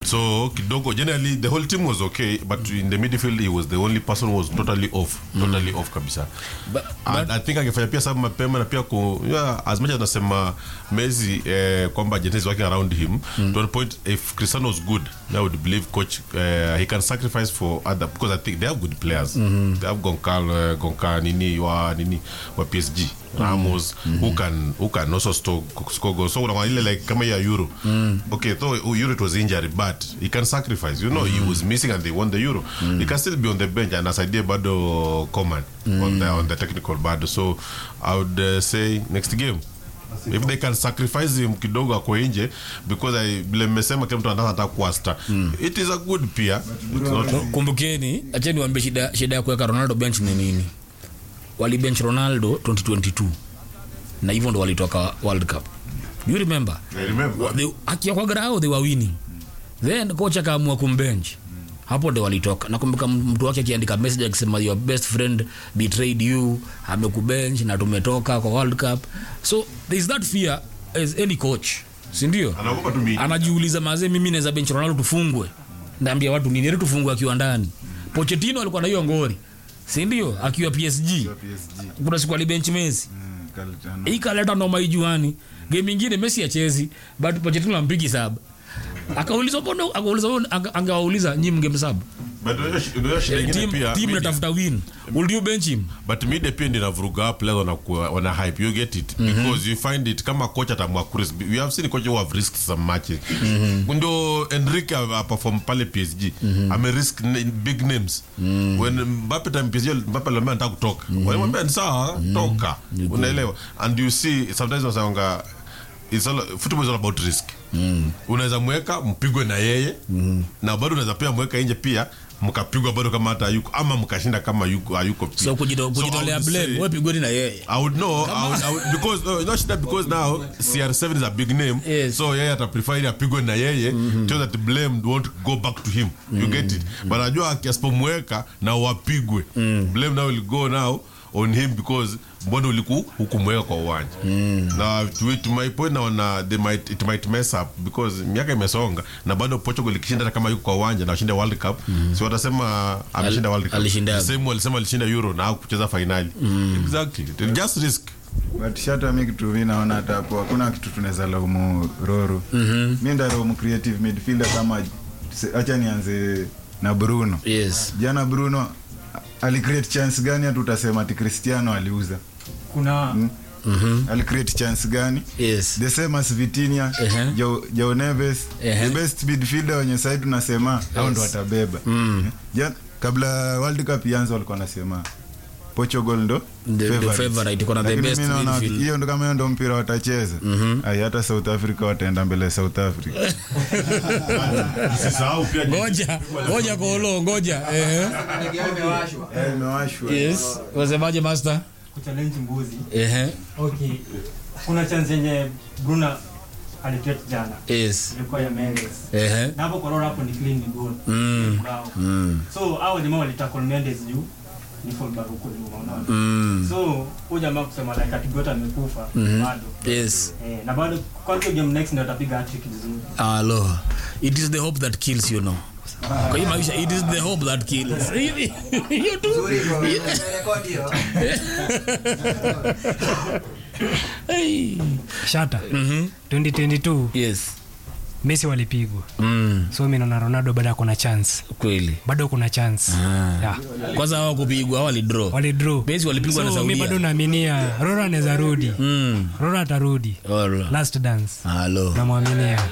so kidogo generally the whole team was okay but in the midfield he was the only person who was totally off totally off kabisa But- And I think angefanya pia sababu mapema na pia ku yeah, as much as nasema Messi eh, kwamba Argentina is working around him to a point if Cristiano was good I would believe coach uh, he can sacrifice for other because I think they have good players they have Goncalo uh, Gonca nini wa nini wa PSG Ramos who can who can also score, score goals so unaona ile like kama ya Euro okay though Euro it was injury but he can sacrifice you know he was missing and they won the Euro he can still be on the bench and asaidia bado Coman on the on the technical bado so I would uh, say next game if they can sacrifice him kidogo ako nje because I vile mmesema kila mtu anataka kuwa star it is a good pia It's not- kumbukeni acheni wambie shida, shida ya kuweka ronaldo bench ni nini walibench ronaldo 2022 na hivyo ndo walitoka world cup Do you remember I remember. They- akiwa kwa grao they were winning then coach akaamua kumbench hapo ndo walitoka nakumbuka mtu wake akiandika message akisema your best friend betrayed you amekubench na tumetoka kwa world cup so there is that fear as any coach sindio anaogopa tu mi- anajiuliza mazee mimi naweza bench ronaldo tufungwe ndaambia watu nini Heri tufungwe akiwa ndani pochettino alikuwa na hiyo ngori sindio akiwa psg PSG. kuna siku alibench messi Mm, Calciano. ikaleta noma ijuani game ingine messi achezi but pochettino ampigi saba akauliza mbona akauliza anga- angewauliza nyi mngemsaba but unajua shi- unajua shida ingine team pia team media- natafuta win will you bench him but media pia ndio inavuruga players wanakuwa wana hype you get it because you find it kama coach atamwa kurisk we have seen coach who have risked some matches ndio Enrique a perform pale PSG ame risk n- big names when Mbappe time PSG Mbappe alimwambia nataka kutoka walimwambia ni sawa toka unaelewa and you see sometimes wasanga it's all, football is all about risk unaweza mweka mpigwe na yeye na bado unaweza pia mweka nje pia mkapigwa bado kama hata hayuko ama mkashinda kama yuko hayuko pia. so kujito- So I kujitolea would blame say- wewe pigweni na yeye I would know I would, I would, because no, not that because now CR7 is a big name Yes. so yeye ata prefer ili apigwe na yeye so that blame won't go back to him you get it but najua asipomweka na wapigwe blame now will go now on him because mbona uliku hukumweka kwa uwanja na to, to my point naona they might it might mess up because miaka imesonga na bado Portugal ikishinda hata kama yuko kwa uwanja na washinda World Cup si watasema ameshinda World Cup alishinda. The same walisema alishinda Euro na hakucheza finali exactly It just risk but shata mi kitu mi naona hata hapo hakuna kitu tunaweza laumu roro mi ndaraumu creative midfielder kama se- acha nianze na bruno yes jana bruno alicreate chance gani hata utasema ati cristiano aliuza kuna alicreate chance gani yes the same as Vitinha Ehe. Joe, Joe Neves Ehe. the best midfielder wenye sasa tunasema hao ndo watabeba ja, kabla World Cup ianze walikuwa wanasema Portugal ndo The- the favorites. favorite, iko na the Lakini best mi naona midfield. hiyo ndo kama hiyo ndo mpira watacheza ai hata South Africa wataenda mbele ya South Africa usisahau pia ngoja ngoja kolo ngoja ehe Eh, imewashwa yes wasemaje master kuchallenge mbuzi ehe okay kuna chance yenye bruna alicreate jana yes ilikuwa ya mendes ehe na hapo korora hapo ni clean ni goal Mm. Bravo. mm so hao jamaa walitackle mendes juu ni fullback huko nyuma unaona mm so huyu jamaa kusema like atigota amekufa bado yes eh, na bado kwanza game next ndio atapiga hat-trick vizuri alo it is the hope that kills you know kwa hii maisha it is the hope that kills hiyo tu Hey. shata 2022 yes messi walipigwa mm so mi naona ronaldo bado ako na chance kweli bado kuna chance yeah. kwanza hawa kupigwa hawa walidraw walidraw Messi walipigwa na so mi bado Saudia naaminia rora anaweza rudi mm rora atarudi Alright. last dance halo namwaminia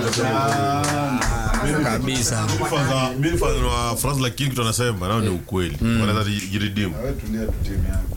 kabisa mfano wa France lakini kitu anasema nao ni ukweli wanaweza jiridimu Wewe tulia tu timu yako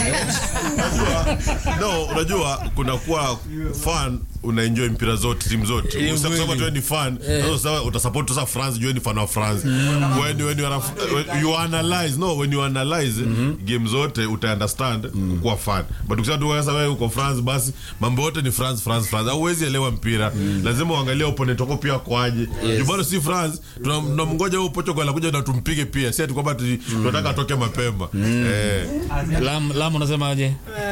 no unajua kuna kuwa fan unaenjoy mpira zote timu zote Ni Usisema kweli. kusema tu ni fan sasa sasa utasupport sasa France juu ni fan wa France when when you are a- when you analyze no when you analyze game zote uta understand kuwa fan but ukisema tu sasa wewe uko France basi mambo yote ni France France France hauwezi elewa mpira lazima uangalie opponent wako pia kwaje juu bado si France tuna- tunamngoja huyo Portugal anakuja na tumpige pia si ati kwamba ati tunataka atoke mapema eh lam lam unasemaje Eh,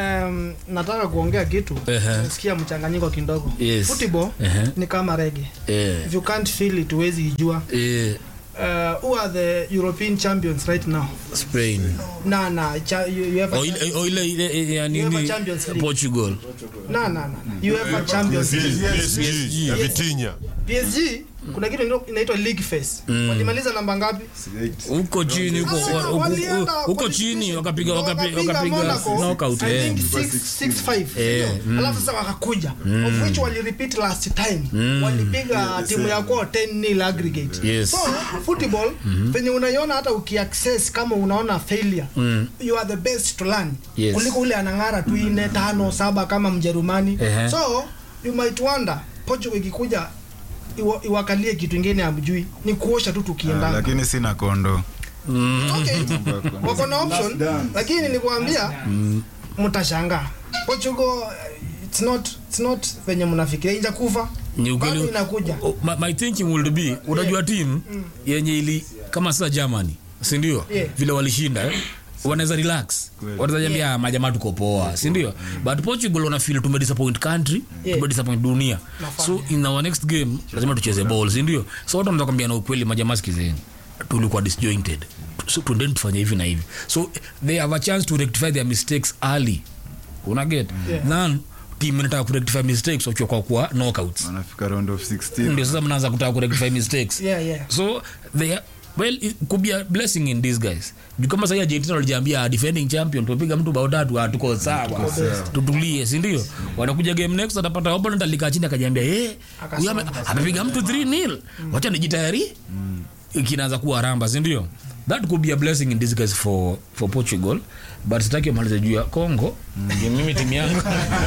um, nataka kuongea kitu Ehe. nasikia mchanganyiko kidogo Yes. football Ehe. ni kama rege Eh, if you can't feel it huwezi ijua eh, uh, who are the european champions right now Spain. na na cha, you, you have a O ile- o ile- ile- ile ya UEFA nini Champions League. Portugal. na na na you have a champions League. PSG ya Vitinha PSG kuna kitu ino- inaitwa league phase walimaliza namba ngapi huko chini huko Sasa wa- huko- walienda huko qualification. chini wakapiga wakapiga wakapiga Monaco, knockout I eh. think six- six five, Eh, ndio. alafu sasa wakakuja of which wali repeat last time walipiga timu ya kwao 10 nil aggregate Yes. so football venye unaiona hata ukiaccess kama unaona failure you are the best to learn Yes. kuliko ule anang'ara tu ine tano saba kama mjerumani Ehe. so you might wonder Portugal ikikuja iwa- iwakalie kitu ingine amjui ni kuosha tu Ah, tukiendana lakini sina kondo okay. wako na option lakini nilikuambia mtashangaa Portugal it's not it's not venye mnafikiria inja kufa Ni ukweli- bado inakuja Oh, my, my thinking would be unajua team yenye ili kama sasa Germany si ndio Yeah. vile walishinda eh? wanaweza relax wanaweza jambia yeah. majamaa tuko poa si ndio but Portugal wana feel tume disappoint country Yeah. tume disappoint dunia so in our next game lazima tucheze ball si ndio so watu wanaweza kwambia na ukweli majamaa sikizeni tulikuwa disjointed so tuendeni tufanye hivi na hivi so they have a chance to rectify their mistakes early una get Yeah. then team inataka ku rectify mistakes wakiwa kwa kwa knockouts wanafika round of 16 ndio sasa mnaanza kutaka kurectify mistakes yeah yeah so they are, well it could be a blessing in this guys juu kama sahii argentina walijiambia defending champion tumepiga mtu bao tatu ah, tuko sawa tutulie si ndio wanakuja game next atapata opponent alikaa chini akajiambia eh huyu ame- amepiga mtu 3 nil wacha nijitayari kinaanza kuwa ramba si ndio that could be a blessing in disguise for, for portugal but sitaki malize juu ya congo ndio mimi timu yangu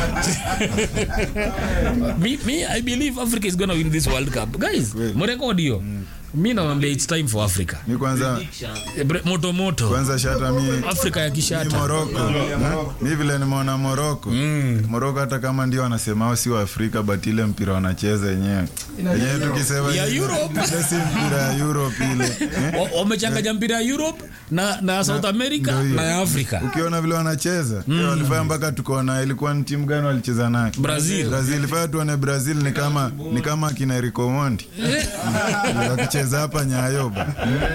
me, me i believe africa is gonna win this world cup guys mrekodi hiyo mi nawambia its time for africa mi kwanza Eh, bre- moto moto kwanza shata mi afrika ya mi kishata moroko Hmm? mi vile nimeona moroko moroko hata kama ndio wanasema hao si wa afrika but ile mpira wanacheza yenyewe yenyewe tukisema Ya Europe. ile si mpira ya europe ile Eh? Wa- wamechanganya mpira ya europe na, na south america ndio hiyo. na ya afrika ukiona vile wanacheza mm. walifanya mpaka tukaona ilikuwa ni timu gani walicheza nayo Brazil. brazil fanya tuone brazil ni kama ni kama akina Enrico Monti wakicheza hapa nyayoba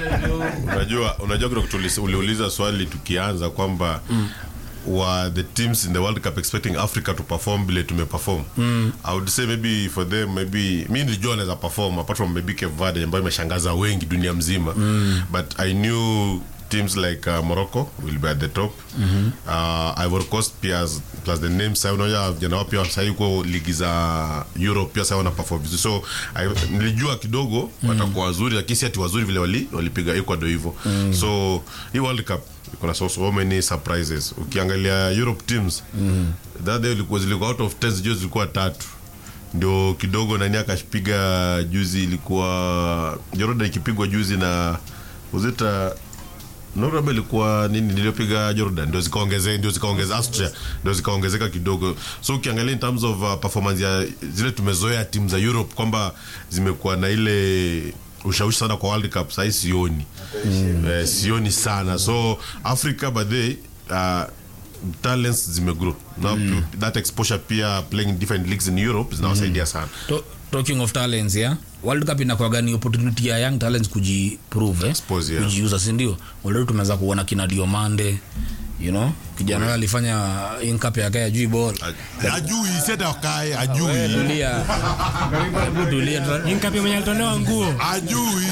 unajua unajua kidogo tulis- uliuliza swali tukianza kwamba were the teams in the world cup expecting africa to perform vile tumeperform mm. i would say maybe for them maybe mi nilijua wanaweza perform apart from maybe Cape Verde ambayo imeshangaza wengi dunia mzima mm. but i knew teams like uh, morocco will be at the top mm-hmm. uh, ivory coast pia as- plus the name sa unaja vijana wao pia sahii huko ligi za europe pia sa wana perform vizuri so I, nilijua kidogo watakuwa wazuri lakini si ati wazuri vile wali- walipiga ecuador hivyo so hii world cup iko na so, so many surprises ukiangalia europe teams mm. that day ilikuwa zilikuwa out of 10 sijui zilikuwa tatu ndio kidogo nani akapiga juzi ilikuwa jordan ikipigwa juzi na uzita Norway ilikuwa nini niliyopiga Jordan ndio zikaongezeka ndio zikaongeza Austria ndio zikaongezeka kidogo so ukiangalia in terms of uh, performance ya zile tumezoea timu za Europe kwamba zimekuwa na ile ushawishi sana kwa World Cup sahii sioni mm. eh, sioni sana so Africa by the uh, talents zimegrow now that exposure pia playing in different leagues in Europe zinawasaidia sana To, talking of talents yeah world cup inakuwaga ni opportunity ya young talents kujiprove eh? Expose, yeah. kujiuza sindio already tumeanza kuona kina diomande you know kijana huyo alifanya incap yake ajui ball ajui seta wakae ajui tulia hebu tulia Tra- inkapi mwenye alitolewa nguo ajui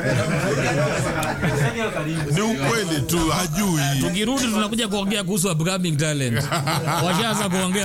ni ukweli tu ajui tukirudi tunakuja kuongea kuhusu upcoming talent washaanza kuongea